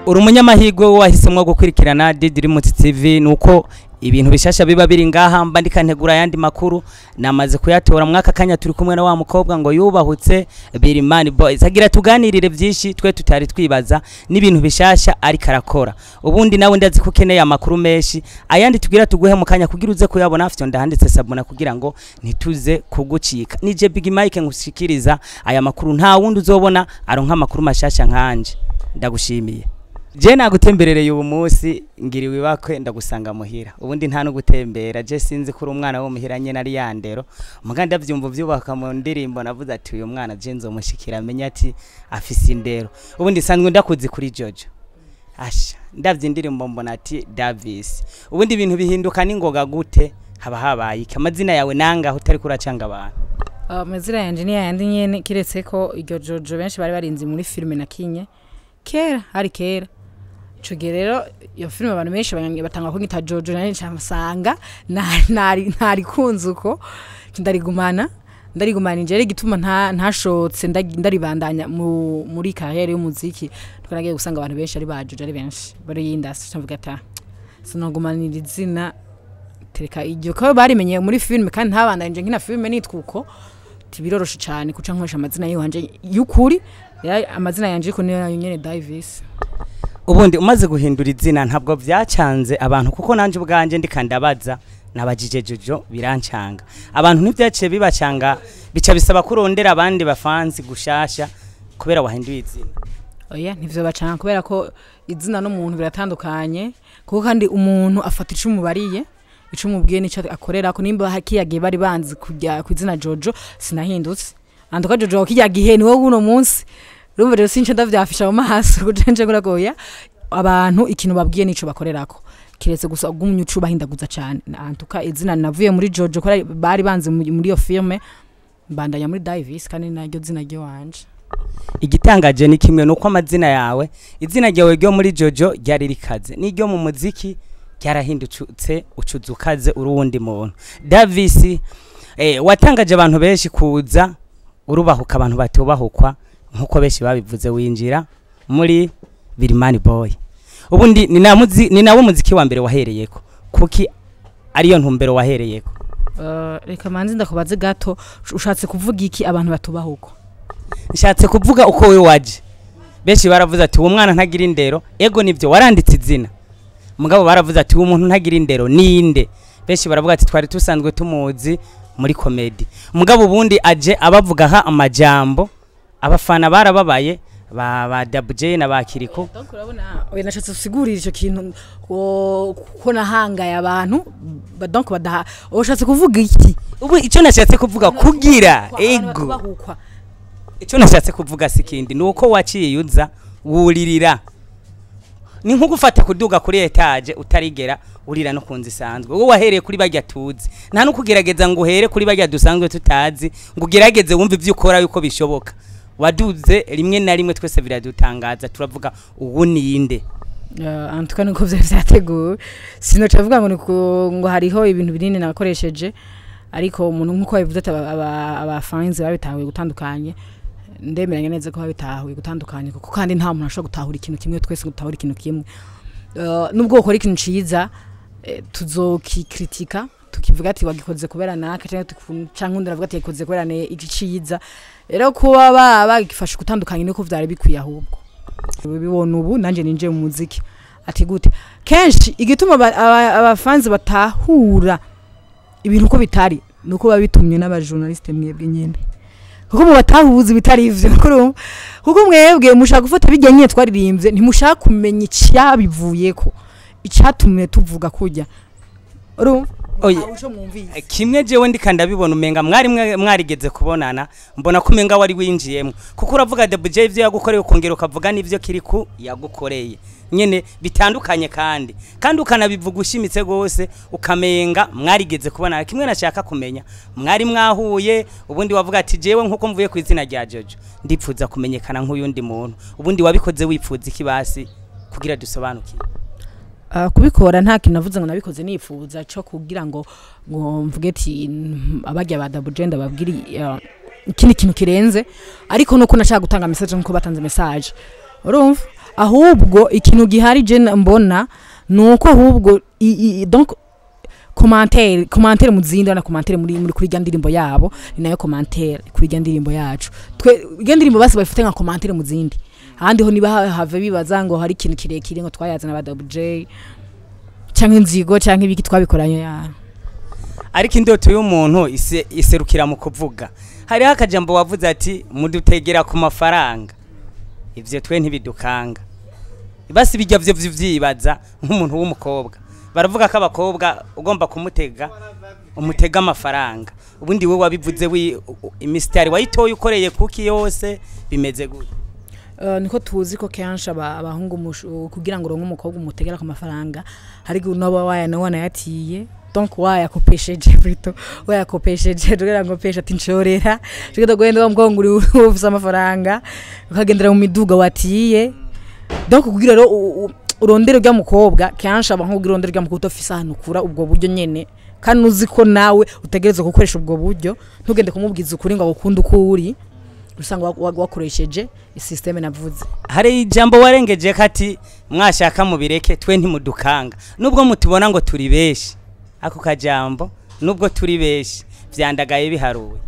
uri umunyamahirwe wahisemo gukurikirana Didirimutsi TV nuko ibintu bishasha biba biri ngaha mba ndikantegura ayandi makuru namaze kuyatora mwaka kanya turi kumwe na wa mukobwa ngo yubahutse Birimani Boys agira tuganirire byinshi twe tutari twibaza n'ibintu bishasha ariko arakora ubundi nawe ndazi ko ukeneye amakuru menshi ayandi tugira tuguhe mu kanya kugira uze kuyabona afite ndahanditse sabuna kugira ngo ntituze kugucika nije Big Mike ngushikiriza aya makuru nta wundi uzobona aronka amakuru mashasha nkanje ndagushimiye je nagutemberereye ubu munsi ngiriwe ibakwe ndagusanga muhira ubundi nta no gutembera je sinzi kuri umwana wo muhira nyene ari yandero muga ndavyumva vyubaka mu ndirimbo navuze ati uyu mwana je nzomushikira amenye ati afise indero ubundi sanzwe ndakuzi kuri Jojo asha ndavye indirimbo mbona ati Davis ubundi ibintu bihinduka ningoga gute haba habaye iki amazina yawe nangaho utari kuracanga abantu amazina yanje ni yayandi nyene kiretse ko iryo jojo benshi bari barinzi muri filime na kinye kera hari kera ico gihe rero iyo filime abantu benshi banya- batanga ko ngita jojo nanje nsanga ntari ntari kunze uko ndarigumana ndarigumana injere igituma nta ntashotse ndagi- ndaribandanya mu muri carrière y'umuziki twaragiye gusanga abantu benshi ari bajojo ari benshi bari industry cyamvuga ata sinogumanira izina tereka iryo ko barimenye muri filime kandi ntabandanje nkina filime nitwa uko tibiroroshe cyane kuca nkoresha amazina yiwanje y'ukuri rero amazina yanje ariko niyo nyene Davis ubundi umaze guhindura izina ntabwo byacanze abantu kuko nanje ubwanje ndikandabaza nabajije jojo birancanga abantu ntibyaciye bibacanga bica bisaba ko urondera abandi bafanzi gushasha kubera wahinduye izina oya ntivyo bacana kubera ko izina n'umuntu biratandukanye kuko kandi umuntu afata ico umubariye ico umubwiye nico akorera ko nimba hakiyagiye bari banzi kujya ku izina Jojo sinahindutse anduka Jojo kijya gihe ni wowe uno munsi urumva rero since ndavyafisha mu maso kujenje kuragoya abantu ikintu babwiye nico bakorerako kiretse gusa gumye ucu bahindaguza cyane antuka izina navuye muri Jojo ko bari banzi mu- muri iyo filme mbandanya muri Davis kandi naryo zina ryo wanje igitangaje ni kimwe nuko amazina yawe izina ryawe ryo muri jojo ryari rikaze n'iryo mu muziki ryarahindutse ucuza ukaze uri uwundi muntu davis eh, watangaje abantu benshi kuza urubahuka abantu batubahukwa nk'uko benshi babivuze winjira muri birimani boy ubundi ni na muzi- ni nawe muziki wa mbere wahereyeko kuki ariyo ntumbero wahereyeko Uh, reka manzi ndakubaze gato ushatse kuvuga iki abantu batubahuko nshatse kuvuga uko we waje benshi baravuze ati uwo mwana ntagira indero ego nibyo waranditse izina mugabo baravuze ati uwo muntu ntagira indero ninde benshi baravuga ati twari dusanzwe tumuzi muri komedi mugabo ubundi aje abavugaho amajambo abafana barababaye ba ba dabuje na ba kiriko donc urabona oya nashatse gusigurira icyo kintu ko ko nahangaye abantu ba- donc badaha ushatse kuvuga iki ubu icyo nashatse kuvuga kugira Abantu ego batubahukwa. icyo nashatse kuvuga si ikindi ni uko waciye uza wuririra ni nko gufata kuduga kuri etaje utarigera urira no kunzi isanzwe wowe wahereye kuri bajya tuzi nta no kugerageza ngo uhere kuri bajya dusanzwe tutazi ngo ugerageze wumve ibyo ukora yuko bishoboka waduze rimwe na rimwe twese biradutangaza turavuga ubu ninde Uh, antuka nuko vyari vyateguwe sinoca avuga ngo niko- ngo hariho ibintu binini nakoresheje ariko umuntu nkuko babivuze ati aba- aba- abafanzi babitahuye gutandukanye ndemeranya neza ko babitahuye gutandukanye kuko kandi nta muntu ashobora gutahura ikintu kimwe twese ngo dutahura ikintu kimwe Uh, nubwo ukora ikintu ciza eh, tuzokikritika tukivuga ati wagikoze kubera naka canke tuku- canke undi aravuga ati yagikoze kubera ne iki ciza rero kuba ba- bagifashe gutandukanye niko vyari bikwiye ahubwo bibona ubu nanjye ninjiye mu muziki ati gute kenshi igituma aba- aba- abafanzi batahura ibintu uko bitari ni uko biba bitumye n'abajournaliste mwebwe nyine kuko mu batahuza ibitari ivyo kurumva kuko mwebwe mushaka gufata bijya nyine twaririmbye ntimushaka kumenya icyabivuyeko icyatumye tuvuga kujya urumva Oye. Ntawe uco mwumvise. kimwe jewe ndika ndabibona umenga mwari mwe- mwarigeze kubonana mbona ko umenga wari winjiyemo kuko uravuga dabuje ivyo yagukoreye ukongera ukavuga n'ivyo kiriku yagukoreye nyene bitandukanye kandi kandi ukanabivuga ushimitse gose ukamenga mwarigeze kubonana kimwe nashaka kumenya mwari mwahuye ubundi wavuga ati jewe nkuko mvuye ku izina rya Jojo ndipfuza kumenyekana nk'uyundi muntu ubundi wabikoze wipfuza ikibasi kugira dusobanukire Uh, kubikora nta kintu navuze ngo nabikoze nifuza cyo kugira ngo ngo mvuge ati mm, abajya ba double gender babwiri uh, ikindi kintu kirenze ariko nuko nashaka gutanga message nkuko batanze message urumva ahubwo ikintu gihari je na- mbona nuko ahubwo i- i- donc commentaire commentaire mu zindi na commentaire muri muri kuri rya ndirimbo yabo ni nayo commentaire kuri rya ndirimbo yacu twe rya ndirimbo basi bayifite nka commentaire mu zindi ahandi ho niba ha- have bibaza ngo hari ikintu kirekire ngo twayazana ba WJ cyangwa inzigo cyangwa ibiki twabikoranye ya ariko indoto y'umuntu ise- iserukira mu kuvuga hariho akajambo wavuze ati mudutegera ku mafaranga ivyo twe ntibidukanga basi bijya vyo vyibaza nk'umuntu w'umukobwa baravuga ko abakobwa ugomba kumutega umutega amafaranga ubundi we wabivuze wi imisitari wayitoye ukoreye kuki yose bimeze gute Uh, niko tuzi ko kenshi aba- abahungu mushu- kugira ngo uronke umukobwa umutegera ku mafaranga hari igihe unaba wayana wanayatiye donc wayakopesheje plutôt wayakopesheje kugira ngo pesha ati nshorera tugenda guhenda bamuvuga ngo uri ufise amafaranga ukagendera mu miduga watiye donc kugira rero u- u- urondere urya mukobwa kenshi abahungu kugira urondere urya mukobwa udafise ahantu ukura ubwo buryo nyene kandi uzi ko nawe utegerezwa gukoresha ubwo buryo ntugende kumubwiza ukuri ngo agukunde uko uri usanga wa- wa- wakoresheje isisiteme navuze hari ijambo warengeje ko ati mwashaka mubireke twe ntimudukanga nubwo mutubona ngo turi benshi ako kajambo nubwo turi benshi vyandagaye biharuwe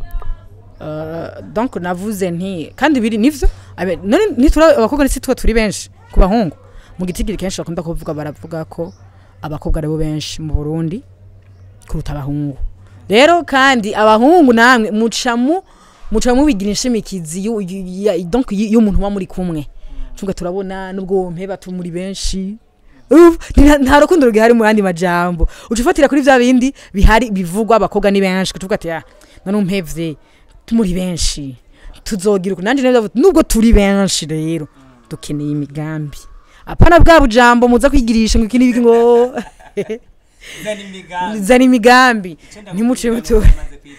Uh, donc navuze nti kandi biri nivyo abe- none nitura abakobwa nisi twe turi benshi ku bahungu mu gitigiri kenshi bakunda kuvuga baravuga ko abakobwa aribo benshi mu Burundi kuruta abahungu rero kandi abahungu namwe mucamu mucamu bigira inshimikizi yu- yu- ya- donc y- y'umuntu wa muri kumwe tunga turabona nubwo mpeba tu muri benshi Uf, nta- nta rukundo rugihari mu yandi majambo uca ufatira kuri vya bindi bihari bivugwa abakobwa ni benshi kutuvuga ati ah none umpevye muri benshi tuzogira uku nanje neza nubwo turi benshi rero dukeneye imigambi apana bwa bujambo muza kwigirisha ngo iki n'ibiki ngo zana imigambi ntimuce mutura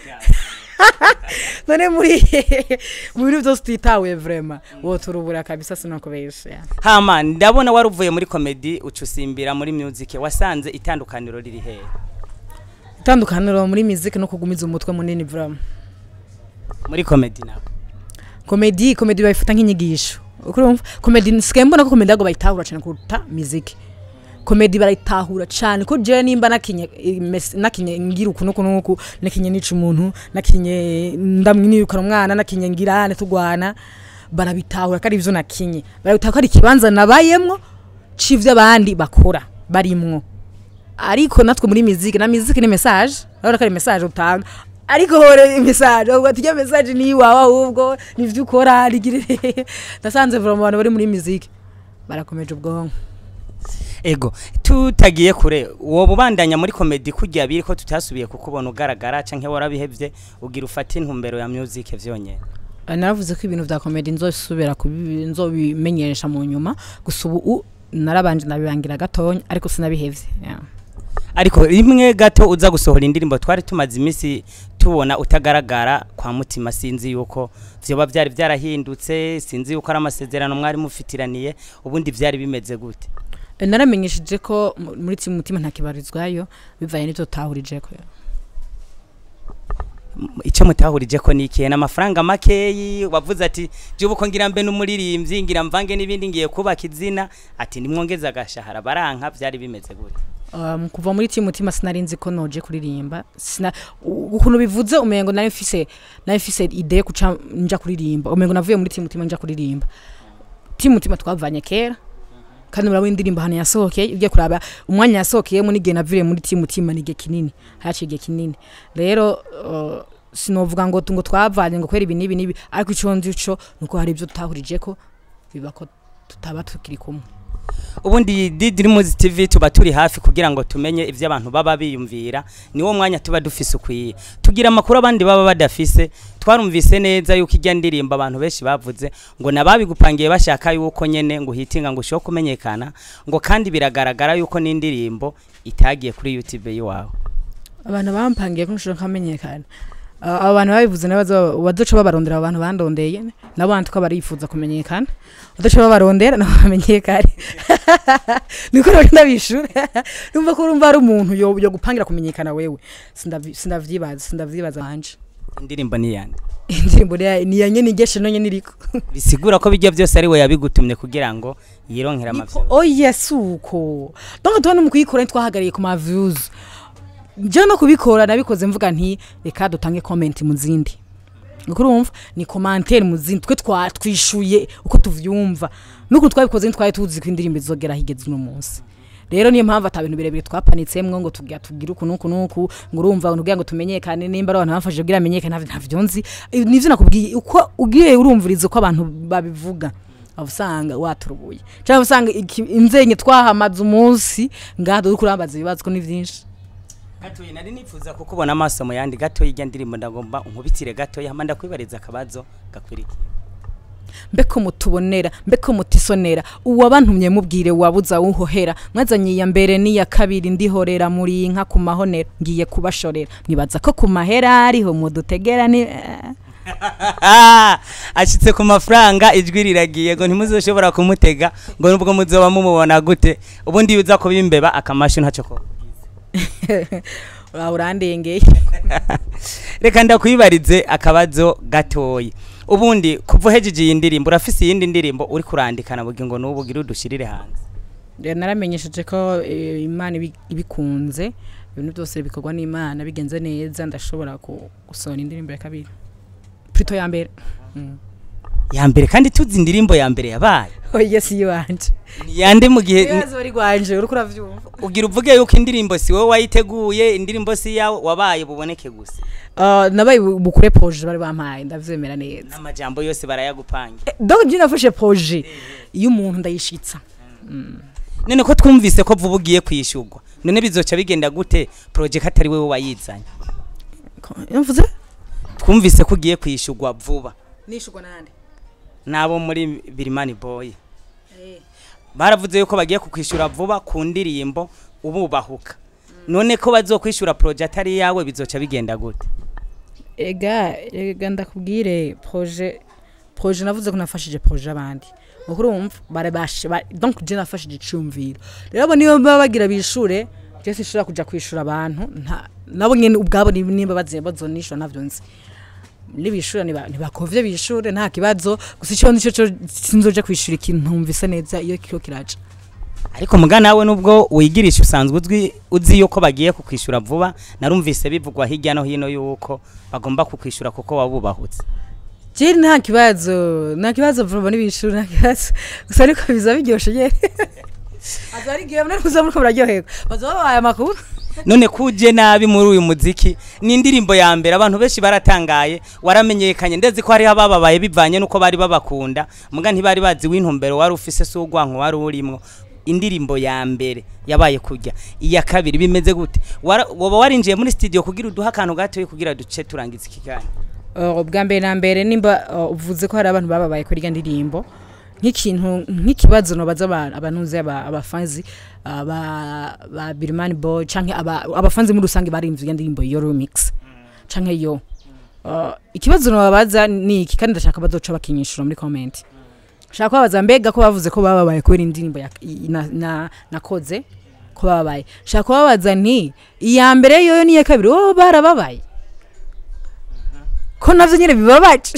none muri mu bintu byose utitawe vrema woturubura kabisa sinakubesha hama ndabona wari uvuye muri komedi uca usimbira muri music wasanze itandukaniro riri hehe itandukaniro muri muziki no kugumiza umutwe munini vrema muri komedi nawe komedi komedi bayifata nk'inyigisho ukurumva komedi nsigaye mbona ko komedi ahubwo bayitahura cyane kuruta muziki komedi barayitahura cyane ko jewe nimba nakinye eh, mes- nakinye ngira uku nuku nuku nakinye nica umuntu nakinye ndamwirukana umwana nakinye ngira ane tugwana barabitahura ko ari ivyo nakinye barabitahura ko ari ikibanza nabayemwo c'ivyo abandi bakora barimwo ariko natwe muri miziki na miziki ni message urabona ko ari message utanga ariko hore message ubwo tujya message ni iwawe ahubwo nivyo ukora rigire ndasanze vuba mu bantu bari muri miziki barakomeje ubwonko ego tutagiye kure uwo bubandanya muri komedi kujya biri ko tutasubiye kukubona ugaragara canke warabihevye ugira ufate intumbero ya music vyonyene Eh, naravuze ko ibintu vya komedi nzosubira kubi- nzobimenyesha mu nyuma gusa ubu narabanje nabibangira gatonya ariko sinabihevye yeah. ariko rimwe gato uza gusohora indirimbo twari tumaze iminsi tubona utagaragara kwa mutima sinzi yuko vyoba vyari vyarahindutse sinzi yuko ari amasezerano mwari mufitiraniye ubundi vyari bimeze gute Eh, naramenyesheje ko mu- muri timu mutima ntakibarizwayo bivaye n'ivyo tahurijeko M- ico mutahurije ko nikiye n'amafaranga makeyi wavuze ati jubu ko ngira mbe n'umuririmbyi ngira mvange n'ibindi ngiye kubaka izina ati nimwongeze agashahara baranka vyari bimeze gute um, kuva muri timu mutima sinari nzi ko noje kuririmba sina u- ukuntu bivuze umengo nayo mfise nayo mfise ide yo kuca nja kuririmba umengo navuye muri timu mutima nja kuririmba timu mutima twavanye kera kandi murabo indirimbo hano yasohokeye ugiye kuraba umwanya yasohokeyemo n'igihe naviriye muri timu mutima ni igihe kinini haciye igihe kinini rero uh, sinovuga ngo ngo twavanye ngo kwera ibi n'ibi n'ibi ariko ico nzi ico nuko hari ibyo tutahurijeko biba ko tutaba tukiri kumwe ubundi Didrimus TV tuba turi hafi kugira ngo tumenye ivyo abantu baba biyumvira niwo mwanya tuba dufise ukwiye tugira amakuru abandi baba badafise twarumvise neza yuko ijya ndirimbo abantu benshi bavuze ngo nababigupangiye bashaka yuko nyene ngo hitinga ngo ushobore kumenyekana ngo kandi biragaragara yuko n'indirimbo itagiye kuri YouTube yiwawe abantu bampangiye ko nshobora nkamenyekana Uh, abo bantu babivuze nabazo bazoca babarondera abo bantu bandondeye nabo bantu ko barifuza kumenyekana bazoca babarondera nabo bamenyekane niko rero ndabishura numva ko urumva ari umuntu yo, yo gupangira kumenyekana wewe Sindavi- sindavyibaza sindavyibaza wanje indirimbo ni yande indirimbo ni ni ya nyene igeshe no nyene iriko bisigura ko bijya byose ari we yabigutumye kugira ngo yironkere amavyo oya suko donc tubona mu kuyikora ntitwahagariye ku ma views je no kubikora nabikoze mvuga nti reka dutange comment mu zindi uko urumva ni commentaire mu zindi twe twa twishuye uko tuvyumva nuko twabikoze ntitwaye tuzi ko indirimbo izogera higeze uno munsi rero niyo mpamvu ata bintu birebire twapanitsemwo ngo tugira tugire uku nuku nuku ngo urumva kugira ngo tumenyekane nimba ari abantu bafashe kugira amenyekane ntavyo ntavyo nzi Eh, nivyo nakubwiye uko ugiye urumviriza uko abantu babivuga waba usanga waturubuye cyangwa usanga iki- inzenye twahamaze umunsi ngaha dore kurambaza ibibazo ko ni byinshi gatoyi nari nifuza kukubona amaso mu yandi gatoyi ijya ndirimbo ndagomba unkubitire gatoyi hama ndakwibariza akabazo gakwirikiye mbeko mutubonera mbeko mutisonera uwabantumye mubwire wabuza uhohera mwazanye iya mbere n'iya kabiri ndihorera muri inka ku mahonera ngiye kubashorera mwibaza ko ku mahera ariho mudutegera ni ashitse ku mafaranga ijwi riragiye ngo ntimuzoshobora kumutega ngo nubwo muzoba mumubona gute ubundi iyo uza kuba imbeba akamashu ntacyo ko uraho urandengeye reka ndakwibarize akabazo gatoyi ubundi kuva uhejeje iyi ndirimbo urafise iyindi ndirimbo uri kurandikana bugi ngo n'ubu ugire udushirire hanze Rero naramenyesheje ko eh, imana ibi- ibikunze ibintu byose bikorwa n'imana bigenze neza ndashobora ku- gusohora indirimbo ya kabiri plutôt ya mbere Mm. ya mbere kandi tuzi indirimbo ya mbere yabaye oya si iwanje ni yande mu gihe ibibazo bari rwanje uriko uravyumva ugira uvuge yuko indirimbo si wowe wayiteguye indirimbo si yawe wabaye buboneke gusa Uh, nabaye bu- bukure proje bari bampaye ndavyemera neza n'amajambo yose barayagupangira Eh, donc je nafashe proje iyo umuntu ndayishitsa none ko twumvise ko vuba ugiye kwishyurwa none bizoca bigenda gute project atari wowe wayizanye mvuze twumvise ko ugiye kwishyurwa vuba nishurwa nande n'abo muri birimani boy baravuze yuko bagiye kukwishyura vuba ku ndirimbo ububahuka none ko bazokwishyura project atari yawe bizoca bigenda gute ega ega ndakubwire proje proje navuze ko nafashije proje abandi ukuri wumva barabashe ba- donc je nafashije icumviro rero abo niyo baba bagira bishure je sinshobora kuja kwishura abantu nta nabo nyene ubwabo ni- nimba baziye bazonishura navyo nzi nibishura niba- nibakovye bishure nta kibazo gusa ico nico co sinzoje kwishura ikintu ntumvise neza iyo kiro kiraca ariko muga nawe nubwo wigirisha usanzwe uzwi uzi yuko bagiye kukwishyura vuba narumvise bivugwa hirya no hino yuko bagomba kukwishyura kuko wabubahutse je nta kibazo nta kibazo vuba nibishura nta kibazo gusa ariko biza biryoshe nyene aza ari gihe mwana kuza muriko muraryoherwa baza babaye amakuru none kuje nabi muri uyu muziki ni indirimbo ya mbere abantu benshi baratangaye waramenyekanye ndetse ko hariho abababaye bivanye nuko bari babakunda muga ntibari bazi w'intumbero wari ufise si urwanko wari urimwo indirimbo ya mbere yabaye kujya iya kabiri bimeze gute Wara- woba warinjiye muri studio kugira uduhe akantu gatoya kugira duce turangiza ikiganiro Uh, bwa mbere na mbere nimba uh, uvuze ko hari abantu bababaye kuri irya ndirimbo nk'ikintu nk'ikibazo nobaza aba- abantuze aba- abafanzi aba ba Birman Boy canke aba abafanzi muri rusange barimvye irya ndirimbo yo remix canke yo Uh, ikibazo nobabaza ni iki kandi ndashaka bazoca bakinyishura muri comment shaka kubabaza mbega ko bavuze ko bababaye kubera indirimbo ya- i- na- na- nakoze ko bababaye shaka kubabaza nti iya mbere yoyo n'iya kabiri bo barababaye ko navyo nyene bibabaje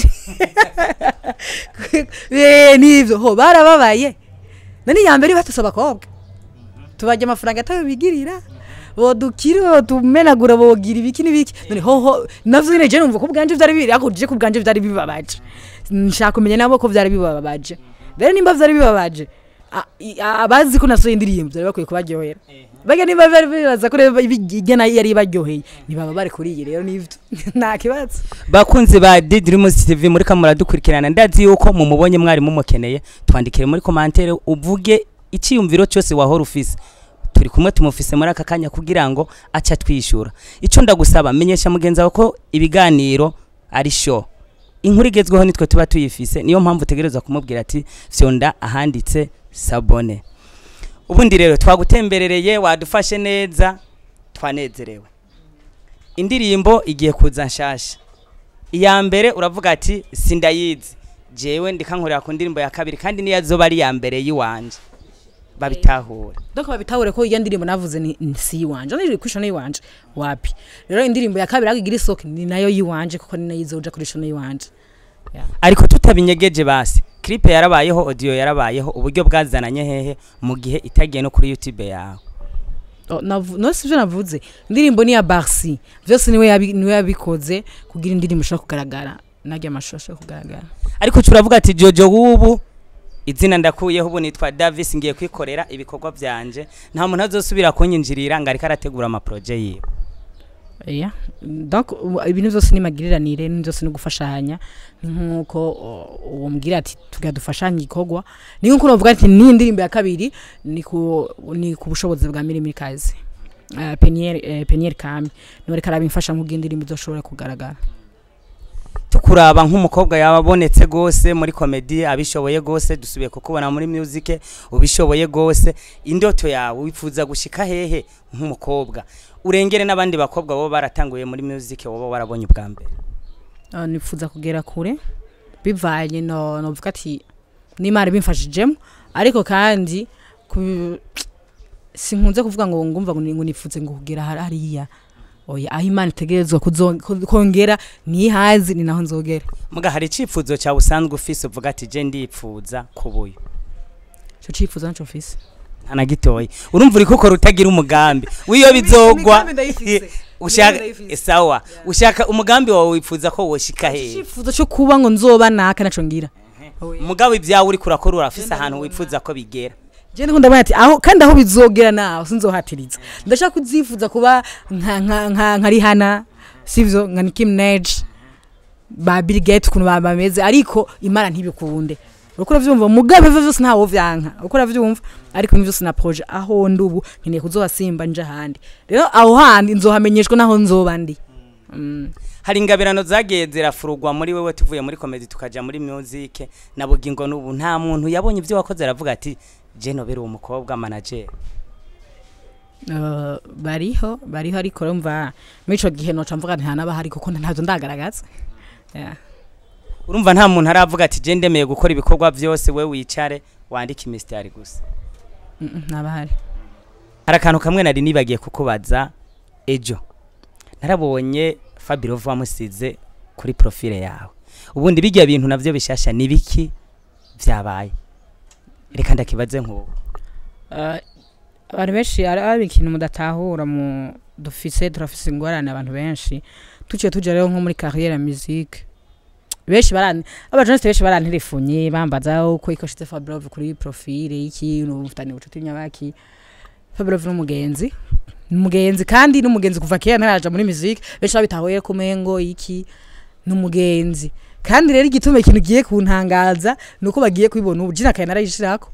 Eh, nivyo ho barababaye nani iya mbere batuse abakobwa tubarya amafaranga atayo bigirira bodukiri botumenagura bogira ibiki n'ibiki none hoho navyo nyene je numva ko bwanje vyari biri ako je ko bwanje vyari bibabaje nshaka kumenya nabo ko vyari bibabaje rero nimba vyari bibabaje a- i- a- abazi ko nasohoye indirimbo vyari bakwiye kubaryohera baga niba bari bibaza ko rero igena yari baryoheye ntibaba bari kuri iyi rero nivyo nta kibazo bakunzi ba Didrimus TV muri kamura dukurikirana ndazi yuko mumubonye mwari mumukeneye twandikire muri commentaire uvuge iciyumviro cyose wahora ufise turi kumwe tumufise muri aka kanya kugira ngo aca twishura ico ndagusaba menyesha mugenzi wawe ko ibiganiro ari show inkuru igezweho nitwe tuba tuyifise niyo mpamvu utegerezwa kumubwira ati fyonda ahanditse sabone ubundi rero twagutemberereye wadufashe neza twanezerewe indirimbo igiye kuza nshasha iya mbere uravuga ati sindayizi jewe ndikankorera ku ndirimbo ya kabiri kandi niyo azoba ari iya mbere yiwanje babitahure donc babitahure ko iyo ndirimbo navuze ni ni si iwanje niri kwisho ni iwanje wapi rero indirimbo ya kabiri agigira isoko ni nayo yiwanje kuko ni nayo izoja kuri shono yiwanje ariko tutabinyegeje basi clip yarabayeho audio yarabayeho uburyo bwazananye hehe mu gihe itagiye no kuri youtube yawe Oh, navu- no sivyo navuze indirimbo ni ya Barsi vyose niwe yabi- niwe yabikoze kugira indirimbo ishobora kugaragara naryo amashusho ashobora kugaragara ariko turavuga ati jojo wubu izina ndakuyeho ubu nitwa davis ngiye kwikorera ibikorwa byanje nta muntu azosubira kunyinjirira ngo ariko arategura amaproje yiwe yeah. donc ubu- ibintu vyose ni magiriranire ni vyose ni gufashanya nkuko uh, uwo mbwira ati tugira dufashanye igikorwa ni nkuko novuga ati ni indirimbo ya kabiri ni ku ni ku bushobozi bwa Mirimi Kazi uh, Peniel uh, Peniel Kami niwe reka arabimfasha nk'ubwo indirimbo izoshobora kugaragara tukuraba nk'umukobwa yabonetse gose muri komedi abishoboye gose dusubiye kukubona muri music ubishoboye gose indoto yawe wifuza gushika hehe nk'umukobwa urengere n'abandi bakobwa bo baratanguye muri music wowe warabonye ubwa mbere Uh, nifuza kugera kure bivanye no novuga ati n'imana bimfashijemo ariko kandi ku- sinkunze kuvuga ngo ngumva ngo ni- ngo nifuze ngo kugera hari- hariya oya aho imana itegerezwa kuzo- ko- kongera nihazi ni naho nzogera muga hari icifuzo cyawe usanzwe ufise uvuga ati je ndipfuza kubuye ico cifuzo naco mfise nta na gitoya urumva uri kukora utagira umugambi wiyo bizogwa Imigambi ndayifise. ushaka Imigambi ndayifise. sawa ushaka umugambi wawe wifuza ko woshika hehe icifuzo cyo kuba ngo nzoba naka naco ngira Oya. umugabo ibyawe uri kurakora urafise ahantu wifuza ko bigera je ndiko ndabona ati aho kandi aho bizogera naho sinzohatiriza ndashaka kuzifuza kuba nka nka nka nka Rihanna sivyo nka Nicki Minaj ba Bill Gates ukuntu ba- bameze ariko imana ntibikunde uko uravyumva mugabe ivyo vyose ntawo vyanka uko uravyumva ariko ni vyose na projet aho ndi ubu nkeneye kuzohasimba nje ahandi rero aho handi nzohamenyeshwa naho nzoba ndi Mm. hari ingabirano zagiye zirafurugwa muri wewe tuvuye muri komedi tukaja muri music na bugingo n'ubu nta muntu yabonye ibyo wakoze aravuga ati je nobera uwo mukobwa manager Uh, bariho bariho ariko urumva muri ico gihe noca mvuga nti ntanaba hari kuko ntavyo ndagaragaza yeah. urumva nta muntu aravuga ati je ndemeye gukora ibikorwa byose we wicare wandike imistari gusa Mm, mm, ntaba hari hari akantu kamwe nari nibagiye kukubaza ejo narabonye fabirova wamusize kuri profile yawe ubundi bijya bintu navyo bishasha ni biki vyabaye reka ndakibaze nk'ubu Uh, abantu benshi ari ari ikintu mudatahura mu dufise turafise ingorane abantu benshi tuciye tuja rero nko muri carrière ya musique benshi barani abajournaliste benshi barantelefonye bambaza uko ikoshitse Fabrov kuri profile iki n'ubufitani bucuti nyabaki Fabrov n'umugenzi n'umugenzi kandi n'umugenzi kuva kera ntaraja muri musique benshi babitahuye ko mengo iki n'umugenzi kandi rero igituma ikintu giye kuntangaza nuko bagiye kubibona ubu jina kaye narayishirako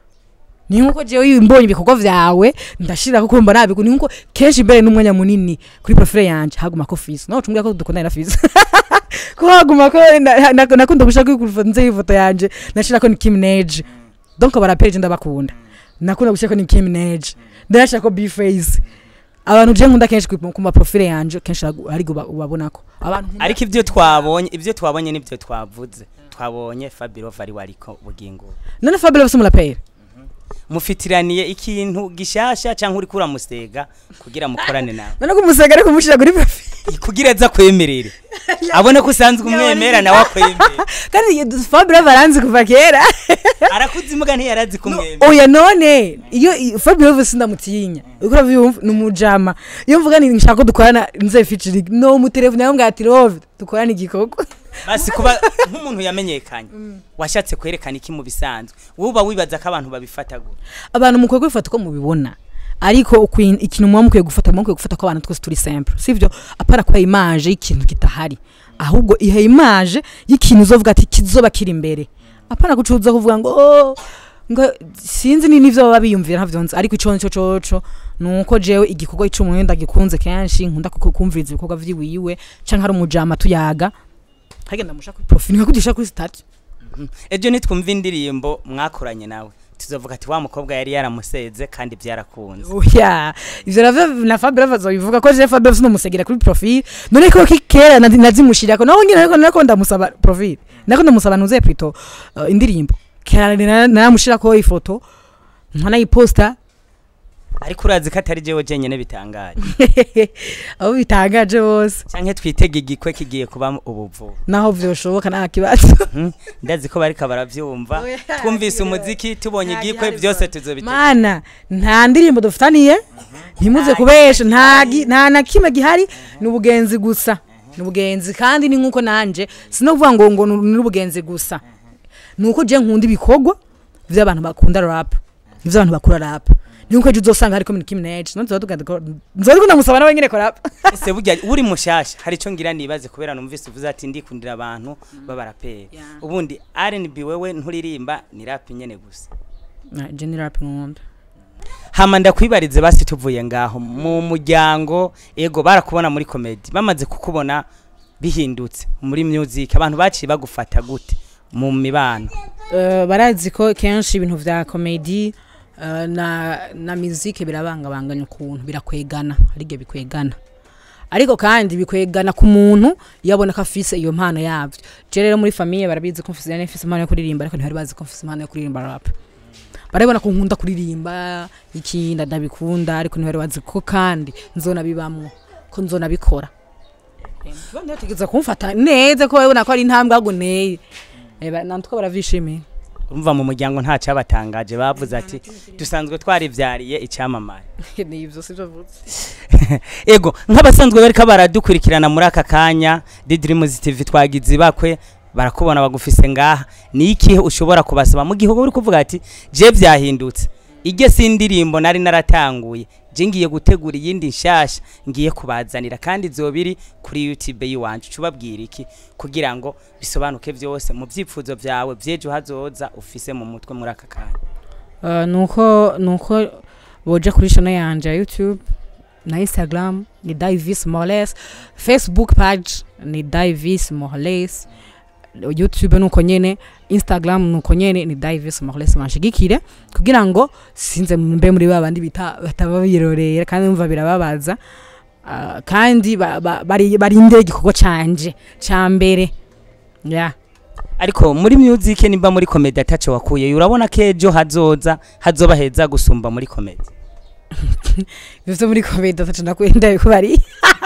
ni nkuko jewe mbonye ibikorwa vyawe ndashirako ko mbona nabi ni nkuko kenshi imbere n'umwanya munini kuri profile yanje haguma ko fisi no cumbwira ko dukundana na fisi ko haguma ko na- na- nakunda gushaka kwifoto nze ifoto yanje nashirako ni Kim Minaj donc barapeje ndabakunda nakunda gushaka ni Kim Minaj ndashaka ko B-face abantu je nkunda kenshi ku ma profile yanje kenshi ari ubabonako abantu nkunda- ariko ibyo twabonye ibyo twabonye nibyo twavuze twabonye fabirova ari wariko bugingo none Fabio bafise umuraperi mufitiraniye ikintu gishasha cyangwa uri kuramusega kugira mukorane nawe none ko umusega ariko umushira kuri profile kugira aza kwemerere abone ko usanzwe umwemera nawe akwemera kandi Fabio baranzi kuva kera arakuze imbwa ntiyarazi kumwemera oya none iyo i- Fabio Love sindamutinya uko uravyumva ni umujama iyo mvuga ni nshaka ko dukorana nze featuring no mu telefone yambwira ati Love dukorana igikorwa basi kuba nk'umuntu yamenyekanye washatse kwerekana iki mu bisanzwe wowe uba wibaza ko abantu babifata gute abantu mukwiye kubifata uko mubibona ariko ukwi- ikintu muba mukwiye gufata muba mukwiye gufata ko abantu twese turi simple sivyo apara kuba image y'ikintu kitahari ahubwo ihe image y'ikintu uzovuga ati kizoba kiri imbere apana gucuza kuvuga ngo oh, ngo sinzi ni nivyo baba biyumvira ntavyo nzi ariko ico nico coco nuko jewe igikorwa c'umuntu ndagikunze kenshi nkunda kuko kumviriza ibikorwa vyiwiwe canke hari umujama tuyaga hagenda musha kuri profile nkakugisha kuri stati ejo nitwumva indirimbo mwakoranye nawe tuzovuga ati wa mukobwa yari yaramuseze kandi byarakunze oya ivyo navyo na Fabio bazobivuga ko je Fabio sinomusegera kuri profile none ko kikera nazi- nazimushirako naho nyine ariko nako ndamusaba profile nako ndamusaba nuze plutôt uh, indirimbo kera nara- naramushirako ifoto nkanayiposta ariko urazi ko atari jewe jenyene bitangaje abo bitangaje bose canke twitege igikwe kigiye kuba ubuvuzi naho vyoshoboka nta kibazo Mhm. ndazi ko bariko baravyumva Oya, twumvise nta umuziki tubonye nta igikwe gihari byose rwose. tuzobitega mana nta ndirimbo dufitaniye ntimuze kubesha nta gi- nta na kimwe gihari ni ubugenzi gusa ni ubugenzi kandi ni nkuko nanje sinovuga ngo ngo ni ubugenzi gusa ni uko je nkunda ibikorwa vy'abantu bakunda rap vy'abantu bakura rap ni nkuko ejo uzosanga hariko Nicki Minaj nzoza tugenda ko nzoza tugenda musaba nawe nyene ko rap ese burya uri mushasha hari ico ngira nibaze kubera numvise uvuze ati ndikundira abantu b'abaraperi Yeah. ubundi R&B wewe nturirimba ni rap nyene gusa Na, je ni rap nkunda hama ndakwibarize basi tuvuye ngaho mu muryango ego barakubona muri comedy bamaze kukubona bihindutse muri music abantu baciye bagufata gute mu mibano Eh, barazi ko kenshi ibintu vya komedi eh, na na muzike birabangabanganya ukuntu birakwegana hari igihe bikwegana ariko kandi bikwegana ku muntu yabona ko afise iyo mpano yavyo je rero muri famiye barabizi ko mfise yani mfise impano yo kuririmba ariko ntibari bazi ko mfise impano yo kuririmba rap barabona ko nkunda kuririmba iki ndabikunda ariko ntibari bazi ko kandi nzonabibamwo ko nzonabikora ntegeza kumfata neza ko babona ko ari intambwe ahubwo nteye Eh, ba- nantuko baravishimiye urumva mu muryango nta cyabatangaje bavuze ati dusanzwe twarivyariye icyamamare ni ivyo sivyo vuze ego nk'abasanzwe bariko baradukurikirana muri aka kanya Didrimus TV twagize bakwe barakubona bagufise ngaha ni ikihe ushobora kubasaba mu gihugu uri kuvuga ati je vyahindutse ige sindirimbo nari naratanguye je ngiye gutegura iyindi nshasha ngiye kubazanira kandi zobiri kuri YouTube yiwanje cubabwira iki kugira ngo bisobanuke vyose mu vyifuzo vyawe vyejo hazoza ufise mu mutwe muri aka kanya Uh, nuko nuko boja kuri channel yanje ya youtube na instagram ni divis moles facebook page ni divis moles youtube nuko nyene instagram nuko nyene ni divis moles banshigikire kugira ngo sinze mbe muri babandi bita bataba birorera kandi umva birababaza uh, kandi ba- ba- bari barinde igikorwa canje ca mbere yeah. ariko muri music nimba muri comedy ataco wakuye urabona ko ejo hazoza hazoba heza gusumba muri comedy ivyo muri komedi atacu ndakwenda bikubari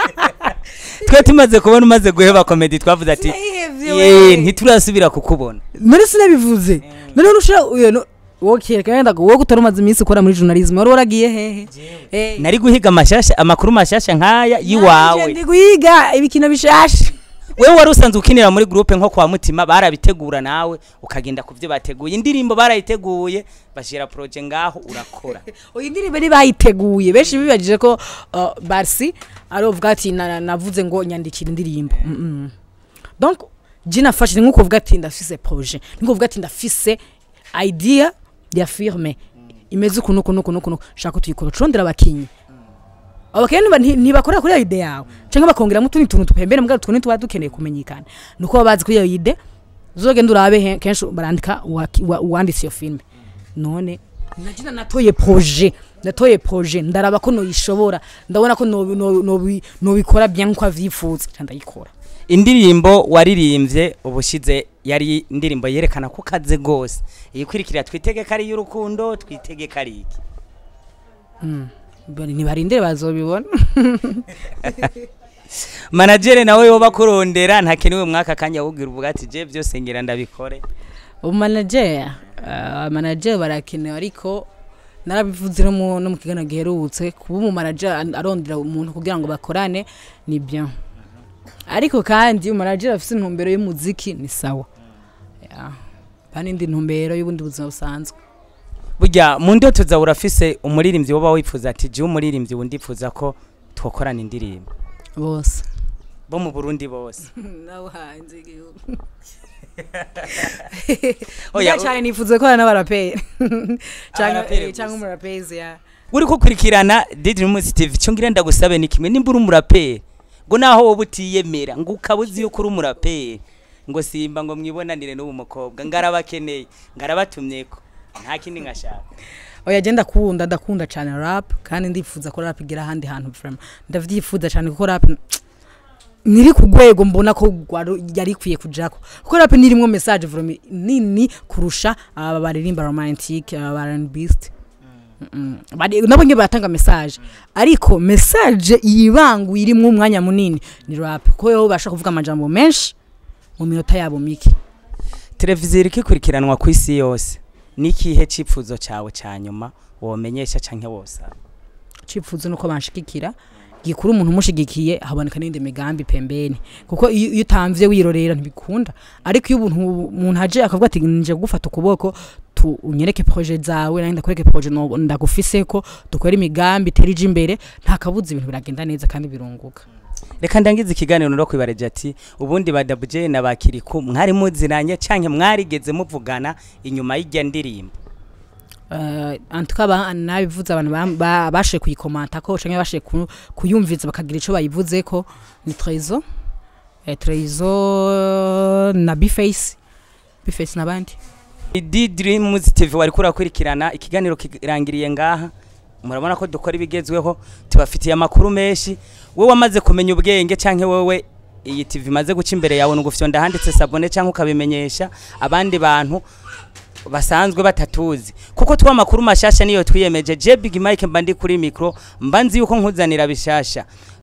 twe tumaze kubona umaze guheba comedy twavuze ati "Ye, ntiturasubira kukubona none sinabivuze none nushira uyo no wokeka wenda ngo wowe utari umaze iminsi ukora muri journalism wari waragiye hehe Eh, nari guhiga amashasha amakuru mashasha nk'aya nanje yiwawe ndi guhiga ibikino bishasha wewe wari usanzwe ukinira muri groupe nko kwa mutima barabitegura nawe ukagenda ku byo bateguye indirimbo barayiteguye bashira projet ngaho urakora uyu ndirimbo ntibayiteguye benshi bibajije ko uh, barsi arovuga ati na- na- navuze ngo nyandikira indirimbo Mm, mm. donc je nafashe ni nko kuvuga ati ndafise projet ni nko kuvuga ati ndafise idea ya firme imeze ukuntu ukuntu ukuntu ukuntu shaka ko tuyikora turondera abakinyi abakinyi ntiba- nti- ntibakorera kuri iyo ide yawe cyangwa bakongeramo utundi tuntu tupembere mbwa twone tuba dukeneye kumenyekana nuko baba bazi kuri iyo ide uzogenda urabe he- kenshi barandika uwaki- uwa- uwanditse iyo filime none nagira natoye projet natoye projet ndaraba ko noyishobora ndabona ko nobi- nobi- nobi- nobikora bien nko avyifuza ca ndayikora indirimbo waririmbye ubushize yari indirimbo yerekana ko kaze gose iyikurikira twitege ko ari iy'urukundo twitege ko ari iki Bari- nibarindire bazobibona managere nawe yoba kurondera ntakenewe mwaka kanya wubwira uvuga ati je byose ngira ndabikore umanager uh, manager barakenewe ariko narabivuze no mu no mu kiganiro giherutse kuba umumanager an- arondera umuntu kugira ngo bakorane ni bien ariko kandi umanager afite intumbero y'umuziki ni sawa Yeah. kandi indi ntumbero y'ubundi buzima busanzwe burya mu ndoto zawe urafise umuririmbyi woba wifuza ati je umuririmbyi wundi ndifuza ko twokorana indirimbo bose bo mu Burundi bose nawe hanze igihugu Oya, oya cyane nifuza ko n'abaraperi Abaraperi cyangwa cyangwa gusa. umurapezi ya uri kukurikirana Didrimus TV cyo ngira ndagusabe ni kimwe nimba uri umuraperi ngo naho wowe utiyemera ngo ukaba uzi yuko uri umuraperi ngo simba ngo mwibonanire n'ubu mukobwa ngarabakeneye ngarabatumyeko nta kindi ngashaka oya je ndakunda ndakunda cyane rap kandi ndifuza ko rap igira ahandi hantu vraiment ndavyifuza cyane kuko rap niri ku rwego mbona ko rwari- yari ikwiye kujako kuko rap nirimwo message vraiment nini kurusha aba baririmba romantic aba barandbist Mm, bari- nabo nyine baratanga message ariko message yibanguye irimo umwanya munini ni rap ko yo basha kuvuga amajambo menshi mu minota yabo mike televiziyo iri ikurikiranwa ku isi yose n'ikihe cyifuzo cyawe cya nyuma womenyesha cyangwa wose cifuzo nuko banshigikira gikuru umuntu umushigikiye haboneka n'indi migambi pembeni kuko iyo iyo utamvye wirorera ntibikunda ariko iyo umuntu umuntu aje akavuga ati nje gufata ukuboko tu unyereke projet zawe nanjye ndakwereke projet no- ndagufiseko dukore imigambi terije imbere nta kabuza ibintu biragenda neza kandi birunguka reka ndangize ikiganiro no kwibareje ati ubundi ba dabuje na bakiriku mwari muziranye cyangwa mwarigeze muvugana inyuma y'ijya ndirimbo uh, antuka ba nabivuze abantu ba- ba- bashe kuyikomanta ko canke bashe ku- kuyumviza bakagira ico bayivuze ko ni Trezo eh, Trezo na Bface Bface nabandi Di Dreams TV wari kurakurikirana ikiganiro kirangiriye ngaha murabona ko dukora ibigezweho tubafitiye amakuru menshi wowe wamaze kumenya ubwenge canke wowe iyi TV imaze guca imbere yawe nugufyo ndahanditse sabone canke ukabimenyesha abandi bantu basanzwe batatuzi kuko twa makuru mashasha niyo twiyemeje je Big Mike mba ndi kuri micro mba nzi yuko nkuzanira bishasha